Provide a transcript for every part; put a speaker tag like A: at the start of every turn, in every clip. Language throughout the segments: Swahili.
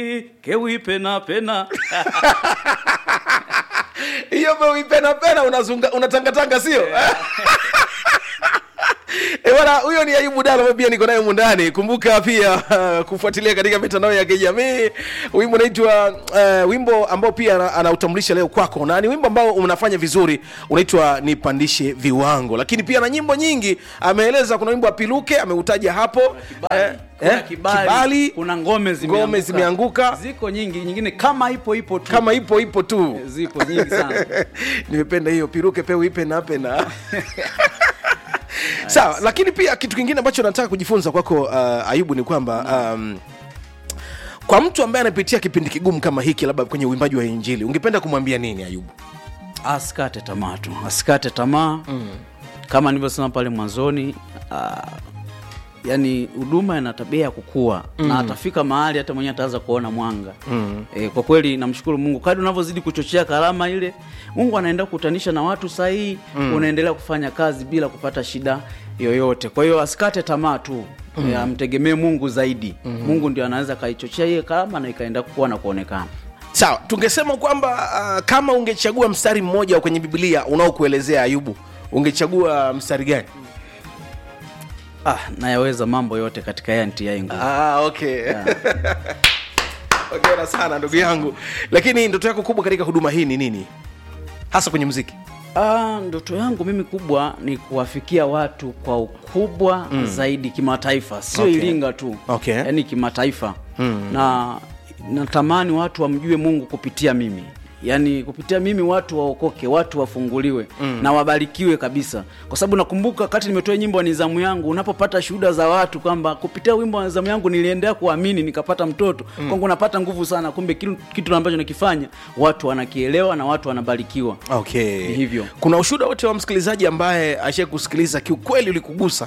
A: kewi pena pena
B: hiyo pena pena unazunga unatangatanga sio Eh, bwana huyo ni Ayubu Dalo ambaye pia niko naye mundani. Kumbuka pia uh, kufuatilia katika mitandao ya kijamii. Wimbo unaitwa uh, wimbo ambao pia ana- anautambulisha leo kwako, na ni wimbo ambao unafanya vizuri, unaitwa Nipandishe Viwango. Lakini pia na nyimbo nyingi ameeleza, kuna wimbo wa Piluke ameutaja hapo eh,
A: kuna
B: eh,
A: kibali,
B: kibali
A: kuna ngome zimeanguka.
B: ngome zimeanguka.
A: ziko nyingi nyingine kama ipo ipo tu
B: kama ipo ipo tu.
A: zipo nyingi sana
B: nimependa hiyo piruke peu ipe na pena sawa lakini pia kitu kingine ambacho nataka kujifunza kwako uh, ayubu ni kwamba um, kwa mtu ambaye anapitia kipindi kigumu kama hiki labda kwenye uimbaji wa injili ungependa kumwambia nini ayubu
A: asikate tamaa tu asikate tamaa mm. kama nilivyosema pale mwanzoni uh, yani huduma ina tabia ya kukua mm. na atafika mahali hata mwenyewe ataanza kuona mwanga mm. e, kwa kweli namshukuru mungu kadi unavyozidi kuchochea karama ile mungu anaenda kukutanisha na watu sahihi mm. unaendelea kufanya kazi bila kupata shida yoyote kwa hiyo asikate tamaa tu mm. e, amtegemee mungu zaidi mm. mungu ndio anaweza akaichochea hiyo karama na ikaenda kukua na kuonekana
B: sawa tungesema kwamba uh, kama ungechagua mstari mmoja kwenye biblia unaokuelezea ayubu ungechagua mstari gani
A: ah, nayaweza mambo yote katika yeye anitiaye nguvu
B: ah, okay ongera sana ndugu yangu lakini ndoto yako kubwa katika huduma hii ni nini hasa kwenye muziki
A: Ah, ndoto yangu mimi kubwa ni kuwafikia watu kwa ukubwa mm. zaidi kimataifa sio
B: Okay.
A: okay. iringa tu
B: Okay.
A: yaani kimataifa mm. na natamani watu wamjue mungu kupitia mimi yaani kupitia mimi watu waokoke watu wafunguliwe mm. na wabarikiwe kabisa kwa sababu nakumbuka wakati nimetoa nyimbo ya nizamu yangu unapopata shuhuda za watu kwamba kupitia wimbo wa nizamu yangu niliendea kuamini nikapata mtoto mm. kwangu napata nguvu sana kumbe kitu, kitu ambacho nakifanya watu wanakielewa na watu wanabarikiwa
B: okay
A: Ni hivyo.
B: kuna ushuhuda wote wa msikilizaji ambaye ashai kusikiliza kiukweli ulikugusa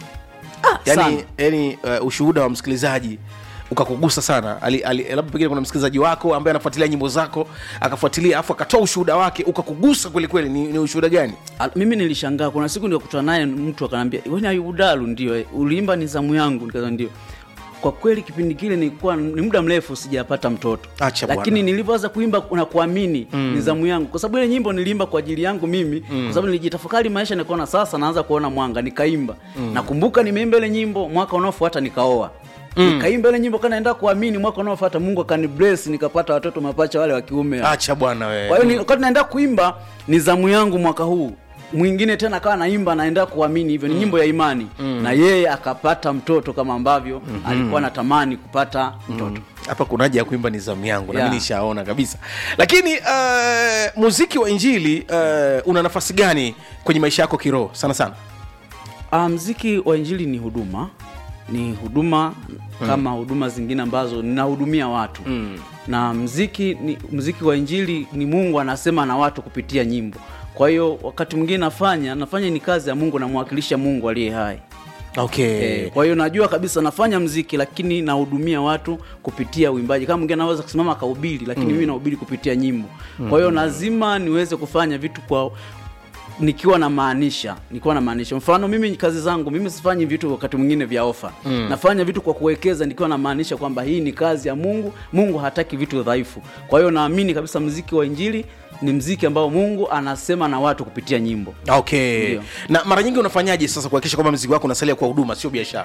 A: sana.
B: yani, yani uh, ushuhuda wa msikilizaji ukakugusa sana ali, ali, labda pengine kuna msikilizaji wako ambaye anafuatilia nyimbo zako akafuatilia afu akatoa ushuhuda wake ukakugusa kwelikweli ni, ni ushuhuda gani
A: Al- mimi nilishangaa kuna siku nikakutana naye mtu akanambia weni ayubudalu ndio eh, uliimba ni zamu yangu nikaza ndio kwa kweli kipindi kile nilikuwa ni muda mrefu sijapata mtoto
B: Acha bwana.
A: lakini nilivyoanza kuimba na kuamini mm. ni zamu yangu kwa sababu ile nyimbo niliimba kwa ajili yangu mimi mm. kwa sababu nilijitafakari maisha nikaona sasa naanza kuona mwanga nikaimba mm. nakumbuka nimeimba ile nyimbo mwaka unaofuata nikaoa Mm. nikaimba ile nyimbo kanaenda kuamini mwaka unaofuata mungu akani bless nikapata watoto mapacha wale wa kiume
B: acha bwana
A: kwa
B: wewe
A: hiyo ni- wakati naenda kuimba ni zamu yangu mwaka huu mwingine tena akawa naimba naenda kuamini hivyo ni nyimbo ya imani na yeye akapata mtoto kama ambavyo alikuwa anatamani kupata mtoto
B: hapa kuna haja ya kuimba ni zamu yangu
A: Yeah.
B: nami nishaona kabisa lakini uh, muziki wa injili uh, una nafasi gani kwenye maisha yako kiroho sana sana
A: Ah, mziki wa injili ni huduma ni huduma kama huduma zingine ambazo ninahudumia watu mm. na mziki ni, mziki wa injili ni mungu anasema na watu kupitia nyimbo kwa hiyo wakati mwingine nafanya nafanya ni kazi ya mungu namwakilisha mungu aliye hai
B: okay
A: Eh, kwa hiyo najua kabisa nafanya mziki lakini nahudumia watu kupitia uimbaji kama mwingine anaweza kusimama akahubiri lakini mimi nahubiri kupitia nyimbo kwa hiyo lazima niweze kufanya vitu kwa nikiwa na maanisha nikiwa na maanisha mfano mimi kazi zangu mimi sifanyi vitu wakati mwingine vya ofa mm. nafanya vitu kwa kuwekeza nikiwa na maanisha kwamba hii ni kazi ya mungu mungu hataki vitu dhaifu kwa hiyo naamini kabisa mziki wa injili ni mziki ambao mungu anasema na watu kupitia nyimbo
B: okay
A: Ndio.
B: na mara nyingi unafanyaje sasa kuhakikisha kwamba mziki wako unasalia kwa huduma sio biashara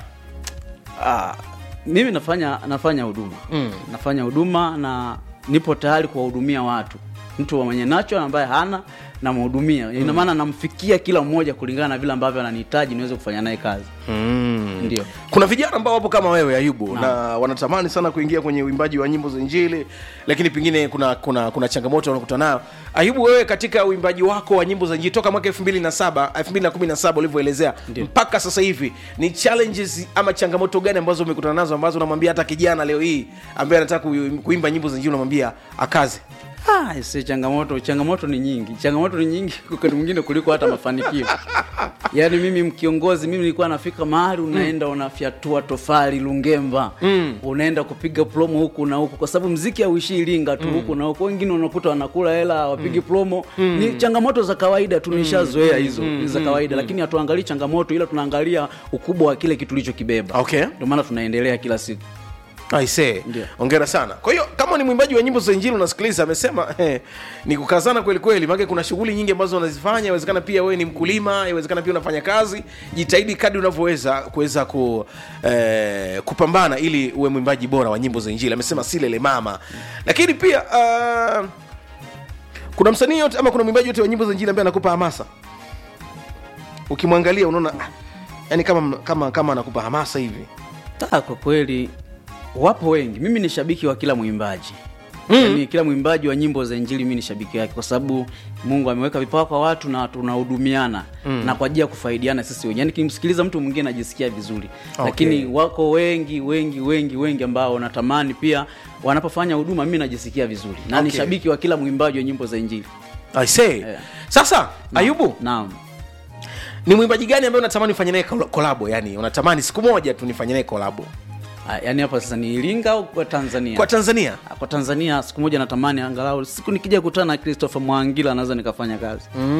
A: Ah, mimi nafanya nafanya huduma mm. nafanya huduma na nipo tayari kuwahudumia watu mtu mwenye nacho ambaye hana namhudumia ina maana namfikia kila mmoja kulingana na vile ambavyo ananihitaji niweze kufanya naye kazi
B: mm.
A: ndio
B: kuna vijana ambao wapo kama wewe ayubu na, na wanatamani sana kuingia kwenye uimbaji wa nyimbo za injili lakini pengine kuna kuna kuna changamoto wanakuta nayo ayubu wewe katika uimbaji wako wa nyimbo za injili toka mwaka 2007 2017 ulivyoelezea mpaka sasa hivi ni challenges ama changamoto gani ambazo umekutana nazo ambazo unamwambia hata kijana leo hii ambaye anataka kui- kuimba nyimbo za injili unamwambia akaze
A: Ah, si changamoto changamoto ni nyingi changamoto ni nyingi wakati mwingine kuliko hata mafanikio yaani mimi mkiongozi mimi nilikuwa nafika mahali unaenda unafyatua tofali lungemba mm. unaenda kupiga promo huku na huku kwa sababu mziki hauishii iringa tu huku na huku wengine unakuta wanakula hela wapigi promo ni changamoto za kawaida tu nishazoea hizo ni za kawaida lakini hatuangalii changamoto ila tunaangalia ukubwa wa kile kitu ulichokibeba
B: Okay.
A: ndio maana tunaendelea kila siku
B: aisee
A: Ndio.
B: ongera sana kwa hiyo kama ni mwimbaji wa nyimbo za injili unasikiliza amesema eh, ni kukazana kweli kweli maake kuna shughuli nyingi ambazo unazifanya inawezekana pia wewe ni mkulima inawezekana pia unafanya kazi jitahidi kadri unavyoweza kuweza ku, eh, kupambana ili uwe mwimbaji bora wa nyimbo za injili amesema silele mama lakini pia uh, kuna msanii yote ama kuna mwimbaji yote wa nyimbo za injili ambaye anakupa hamasa ukimwangalia unaona ah, yani kama kama kama anakupa hamasa hivi
A: Ta, kwa kweli wapo wengi. Mimi ni shabiki wa kila mwimbaji mm. Yani, kila mwimbaji wa nyimbo za injili mimi ni shabiki wake, kwa sababu Mungu ameweka vipawa kwa watu na tunahudumiana mm. na kwa ajili ya kufaidiana sisi wenyewe. Yani kimsikiliza mtu mwingine najisikia vizuri
B: Okay.
A: lakini wako wengi wengi wengi wengi ambao natamani pia wanapofanya huduma mimi najisikia vizuri na ni
B: Okay.
A: shabiki wa kila mwimbaji wa nyimbo za injili.
B: I say.
A: Yeah.
B: Sasa Ayubu,
A: Naam.
B: ni mwimbaji gani ambaye unatamani ufanye naye kol- kolabo? Yani unatamani siku moja tu nifanye naye kolabo
A: Ah, Yani hapa sasa ni Iringa au kwa Tanzania?
B: kwa Tanzania?
A: kwa Tanzania siku moja natamani angalau siku nikija kukutana na Christopher Mwangila naweza nikafanya kazi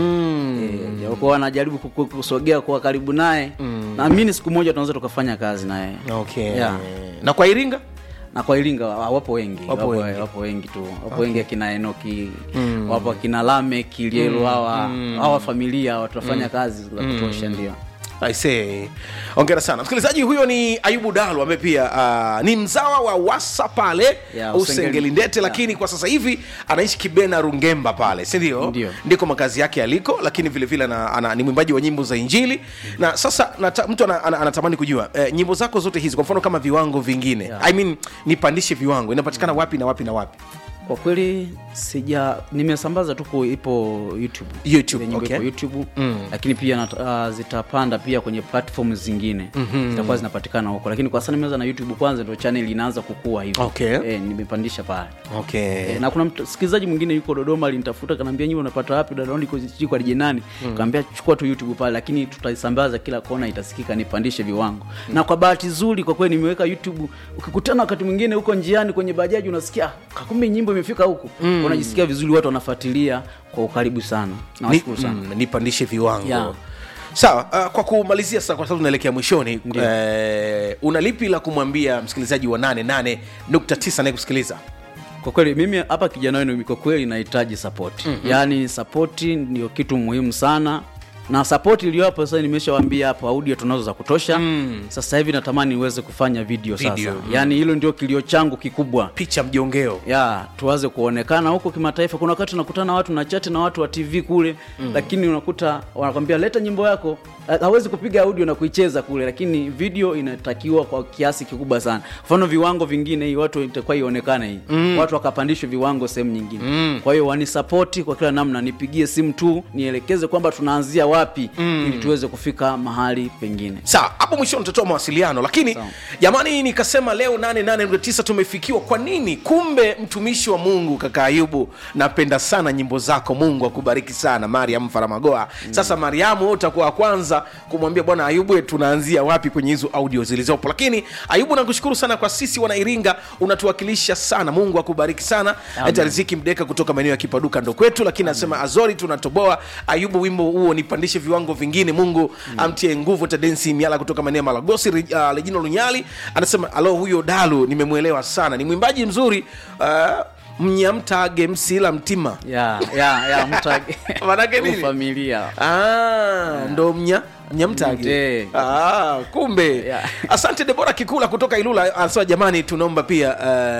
B: Mm.
A: mm. e, kwa anajaribu ku- ku- kusogea kuwa karibu naye mm. naamini siku moja tunaweza tukafanya kazi naye
B: Okay.
A: Yeah.
B: Na kwa Iringa?
A: na kwa Iringa wa- wapo wengi
B: Wapo
A: wapo,
B: wengi.
A: wapo wengi tu wapo wengi akina Enoki wapo akina Lamek Lielo hawa hawa familia hawa tunafanya kazi za kutosha ndio
B: I say. Ongera sana msikilizaji, huyo ni Ayubu Dalu ambaye pia uh, ni mzawa wa Wasa pale
A: Yeah,
B: Usengeli Ndete,
A: Yeah.
B: lakini kwa sasa hivi anaishi Kibena Rungemba pale, si ndio?
A: Ndio.
B: Ndiko makazi yake yaliko, lakini vile vile ana, ana, ni mwimbaji wa nyimbo za Injili na sasa nata, mtu ana, ana, anatamani kujua eh, nyimbo zako zote hizi, kwa mfano kama viwango vingine
A: Yeah.
B: I mean, nipandishe viwango, inapatikana wapi na wapi na wapi?
A: kwa kweli sija nimesambaza tu ku- ipo youtube
B: YouTube,
A: Ile nyimbo
B: okay.
A: ipo youtube lakini pia nat, uh, zitapanda pia kwenye platform zingine zitakuwa zinapatikana huko lakini kwa sasa nimeanza na youtube kwanza ndio channel inaanza kukua hivyo
B: Okay.
A: eh, nimepandisha pale
B: Okay.
A: Eh, na kuna msikilizaji mwingine yuko Dodoma alinitafuta kanaambia nyimbo unapata wapi dada niko sijui kwa nani kaambia chukua tu YouTube pale lakini tutaisambaza kila kona itasikika nipandishe viwango na kwa bahati nzuri kwa kweli nimeweka YouTube ukikutana wakati mwingine huko njiani kwenye bajaji unasikia "Ah, kumbe nyimbo imefika huku unajisikia vizuri watu wanafuatilia kwa ukaribu sana
B: Ni,
A: nawashukuru sana
B: mm, nipandishe viwango
A: Yeah.
B: sawa uh, kwa kumalizia sasa kwa sababu tunaelekea mwishoni eh, una lipi la kumwambia msikilizaji wa 88.9 anayekusikiliza
A: kwa kweli mimi hapa kijana wenu kwa kweli nahitaji sapoti mm-hmm. yaani sapoti ndio kitu muhimu sana na sapoti iliyopo sasa nimeshawambia hapo audio tunazo za kutosha mm. sasa hivi natamani niweze kufanya video,
B: Video,
A: sasa
B: mm.
A: yaani hilo ndio kilio changu kikubwa
B: picha mjongeo
A: ya tuwaze kuonekana huko kimataifa kuna wakati unakutana na watu na chati na watu wa tv kule mm. lakini unakuta wanakwambia leta nyimbo yako Ha- hawezi kupiga audio na kuicheza kule lakini video inatakiwa kwa kiasi kikubwa sana mfano viwango vingine hii watu itakuwa ionekane hii mm. watu wakapandishwe viwango sehemu nyingine mm. kwa hiyo wanisapoti kwa kila namna nipigie simu tu nielekeze kwamba tunaanzia wapi mm. ili tuweze kufika mahali pengine
B: sawa hapo mwishoni tutatoa mawasiliano lakini
A: Sawa.
B: jamani nikasema leo 88.9 tumefikiwa kwa nini kumbe mtumishi wa mungu kaka ayubu napenda sana nyimbo zako mungu akubariki sana mariam faramagoa sasa mariamu wewe utakuwa wa kwanza kumwambia bwana ayubu tunaanzia wapi kwenye hizo audio zilizopo lakini ayubu nakushukuru sana kwa sisi wanairinga unatuwakilisha sana mungu akubariki sana hata riziki mdeka kutoka maeneo ya kipaduka ndo kwetu lakini anasema azori tunatoboa ayubu wimbo huo nipandishe viwango vingine mungu amtie nguvu tadensi miala kutoka maeneo ya malagosi Re- uh, lejino lunyali anasema alo huyo dalu nimemwelewa sana ni mwimbaji mzuri uh, mnyamtage msila mtima
A: ya ya ya mtage
B: Manake nini?
A: familia
B: Ah, ndo mnya mnyamtage
A: Mte.
B: ah, kumbe
A: Yeah.
B: asante debora kikula kutoka ilula anasema jamani tunaomba pia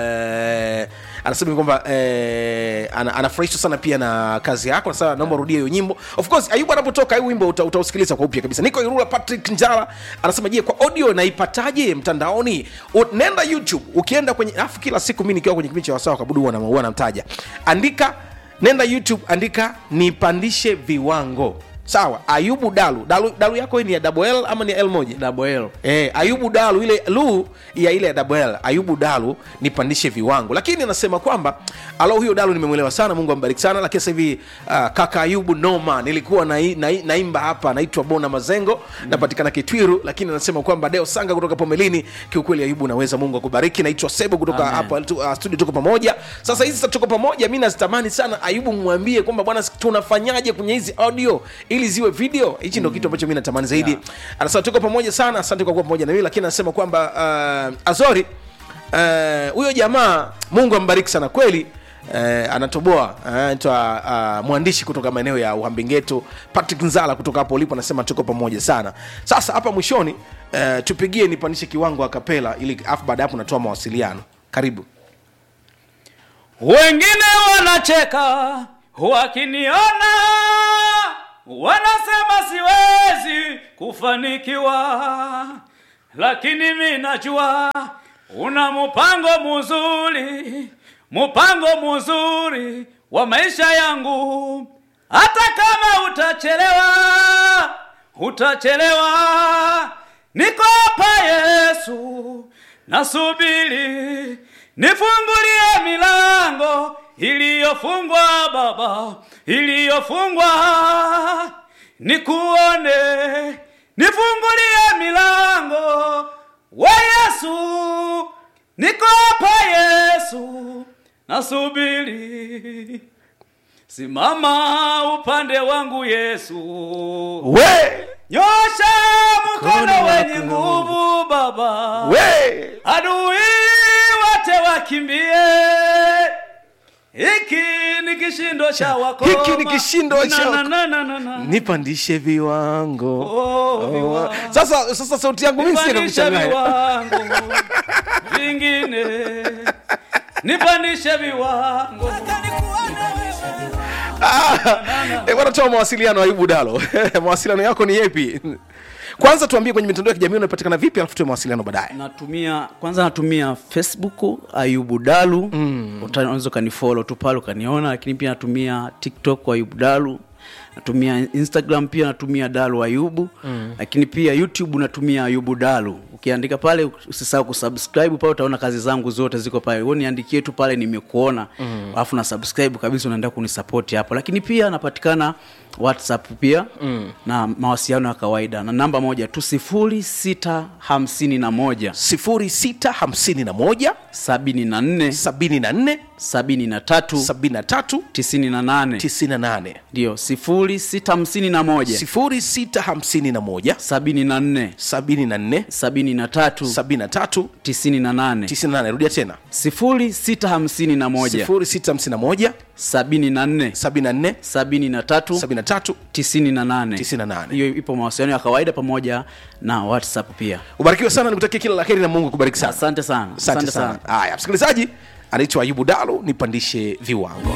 B: uh, anasema kwamba eh, ana, anafurahishwa sana pia na kazi yako sasa naomba urudie hiyo nyimbo of course ayubu anapotoka hii wimbo uta- utausikiliza kwa upya kabisa niko irula patrick njala anasema je kwa audio naipataje mtandaoni U, nenda youtube ukienda kwenye alafu kila siku mi nikiwa kwenye kipindi cha wasawa kabudu huwa na- huwa namtaja andika nenda youtube andika nipandishe viwango sawa ayubu dalu dalu, dalu yako hii ni ya double l ama ni ya l moja
A: double L.
B: Eh, ayubu dalu ile lu ya ile ya double L, ayubu dalu nipandishe viwango lakini anasema kwamba alo huyo dalu nimemwelewa sana mungu ambariki sana lakini sasa hivi uh, kaka ayubu noma nilikuwa na, na, naimba hapa naitwa bona mazengo mm. napatikana kitwiru lakini anasema kwamba deo sanga kutoka pomelini kiukweli ayubu naweza mungu akubariki naitwa sebo kutoka
A: Amen.
B: hapa tu- uh, studio tuko pamoja sasa hizi sasa tuko pamoja mi nazitamani sana ayubu mwambie kwamba bwana tunafanyaje kwenye hizi audio ili ziwe video hichi ndo kitu ambacho mi natamani zaidi
A: Yeah.
B: anasema tuko pamoja sana asante kwa kuwa pamoja na mimi lakini anasema kwamba uh, azori eh, huyo jamaa mungu ambariki sana kweli Eh, anatoboa eh, anaitwa uh, mwandishi kutoka maeneo ya uhambengeto patrick nzala kutoka hapo ulipo anasema tuko pamoja sana sasa hapa mwishoni eh, tupigie nipandishe kiwango a kapela ili afu baada ya hapo natoa mawasiliano karibu
A: wengine wanacheka wakiniona wanasema siwezi kufanikiwa lakini mi najua una mpango mzuri mpango mzuri wa maisha yangu hata kama utachelewa utachelewa niko hapa yesu nasubiri nifungulie milango iliyofungwa baba iliyofungwa nikuone nifungulie milango wa yesu niko hapa yesu nasubiri simama upande wangu yesu
B: we
A: nyosha mkono
B: Mkono
A: wenye
B: wako.
A: nguvu baba
B: we
A: adui wote wakimbie hiki ni kishindo cha wakoma
B: Hiki ni kishindo cha
A: Na,
B: wako-
A: na, na, na, na.
B: nipandishe viwango
A: Oh, viwango.
B: sasa sasa sauti yangu mimi sina
A: nipandishe
B: kuchanganya
A: viwango vingine nipandishe viwango
B: Eh, bwana toa mawasiliano ayubu dalo mawasiliano yako ni yepi kwanza tuambie kwenye mitandao ya kijamii unapatikana vipi alafu tuwe mawasiliano baadaye
A: natumia kwanza natumia facebook ayubu dalu mm. unaweza ukanifolo tu pale ukaniona lakini pia natumia tiktok ayubu dalu natumia instagram pia natumia dalu ayubu mm. lakini pia youtube natumia ayubu dalu ukiandika pale usisahau kusubscribe pale utaona kazi zangu zote ziko pale wewe niandikie tu pale nimekuona alafu na subscribe kabisa unaenda kunisapoti hapo lakini pia napatikana whatsapp pia mm. na mawasiliano ya kawaida na namba moja tu sifuri sita hamsini na moja
B: 0651
A: sabini na nne
B: 74
A: sabini na tatu
B: 73
A: tisini na nane
B: 98
A: ndio sifuri sita hamsini na moja
B: 0651
A: sabini na nne
B: 74
A: sabini na tatu
B: 73
A: tisini na nane
B: 98 rudia tena
A: sifuri sita hamsini na moja
B: 0651
A: sabini na nne
B: 74
A: sabini na tatu
B: 73
A: tisini na nane
B: 98.
A: hiyo ipo mawasiliano ya kawaida pamoja na whatsapp pia
B: ubarikiwe sana nikutakia kila la heri na mungu akubariki sana
A: asante sana
B: asante sana haya msikilizaji anaitwa ayubu dalo nipandishe viwango